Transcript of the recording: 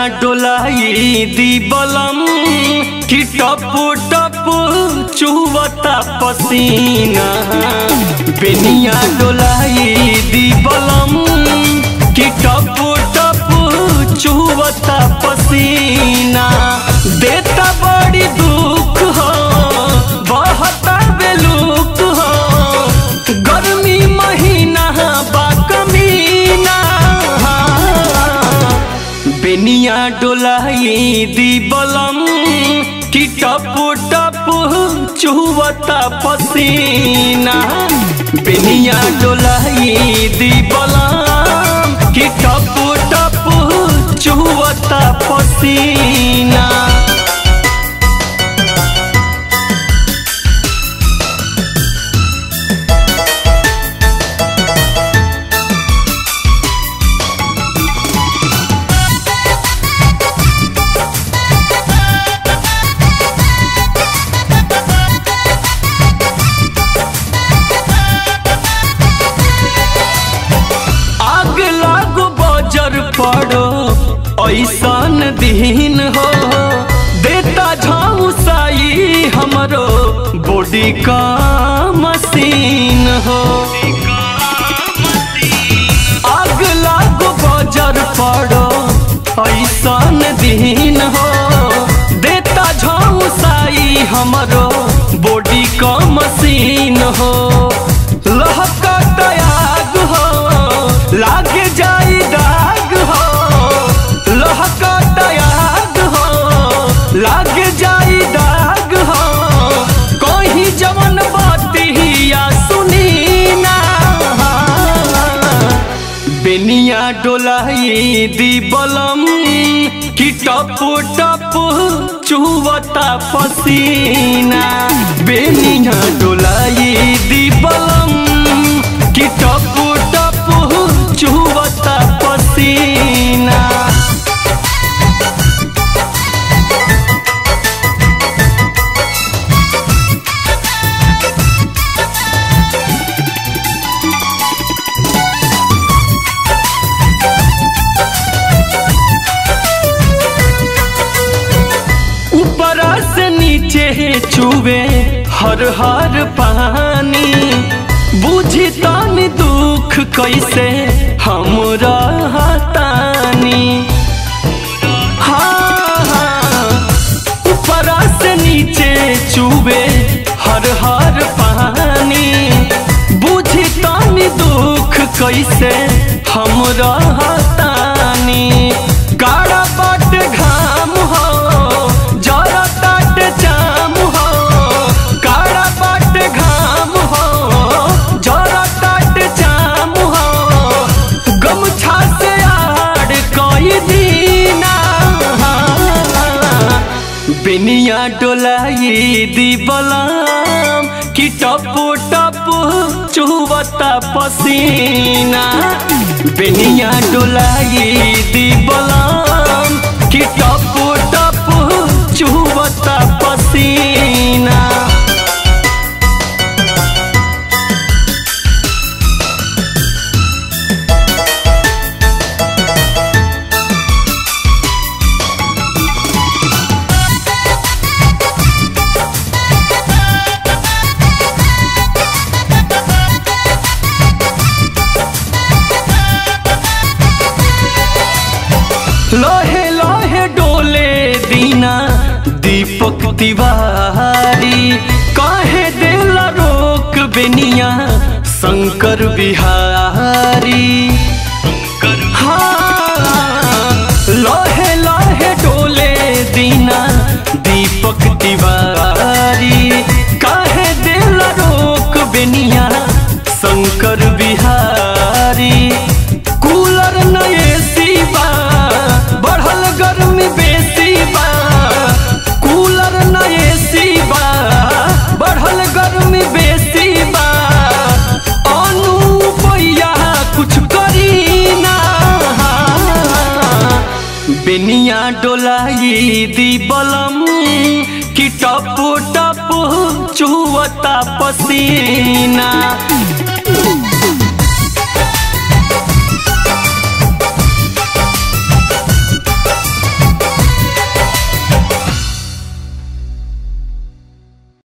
डोलाई दी बलम कि टप टप चुवता पसीना बेनिया डोलाई दी बलम कि टप टप चुवता पसीना देता बड़ी दुख हो बहता बेलुक हो गर्मी महीना बा कमीना बेनिया डोलाई दी बलम कि टप टप चुवता पसीना बेनिया डोलाई दी बलम कि टप टप चुवता पसीना आग लागो बजर पड़ो ऐसन दिन हो देता झौसाई हमरो बॉडी का मशीन हो आग लागो बजर पड़ो ऐसन दिन हो देता झौसाई हमरो बॉडी का मशीन हो लहका आग हो लाग जाई दाग हो लहका आग हो लाग जाई दाग हो कोई जवन बतिया सुनी ना बेनिया डोलाई दी बलम कि टप टप चुवता पसीना बेनिया डोलाई दी बलम कि टप टप चुवता पसीना ऊपरा से नीचे चुवे हर हर पानी बुझी तानी दुख कैसे हम रहतानी हाँ हाँ ऊपरा से नीचे चुवे हर हर पानी बुझी तानी दुख कैसे हम रहतानी गाड़ा बाट घाम हो जरा ताट जाम हो काड़ा बाट घाम हो जरा ताट जाम हो गमछा से आड़ कई दीना बेनिया डोलाई दी बलम कि टप टप चुवता पसीना बेनिया डोलाई दी बलम कि टप टप चुवता पसीना लोहे लोहे डोले दीना दीपक तिवारी काहे देला रोक बेनिया शंकर बिहारी हाँ लोहे लोहे डोले दीना दीपक तिवारी काहे देला रोक बेनिया शंकर बिहारी कूलर न एसी बा बढ़ल गर्मी बेसी बा कूलर न एसी बा बढ़ल गर्मी बेसी बा अनु पैया कुछ करी ना बेनिया डोलाई दी बलम कि टप टप चुवता पसीना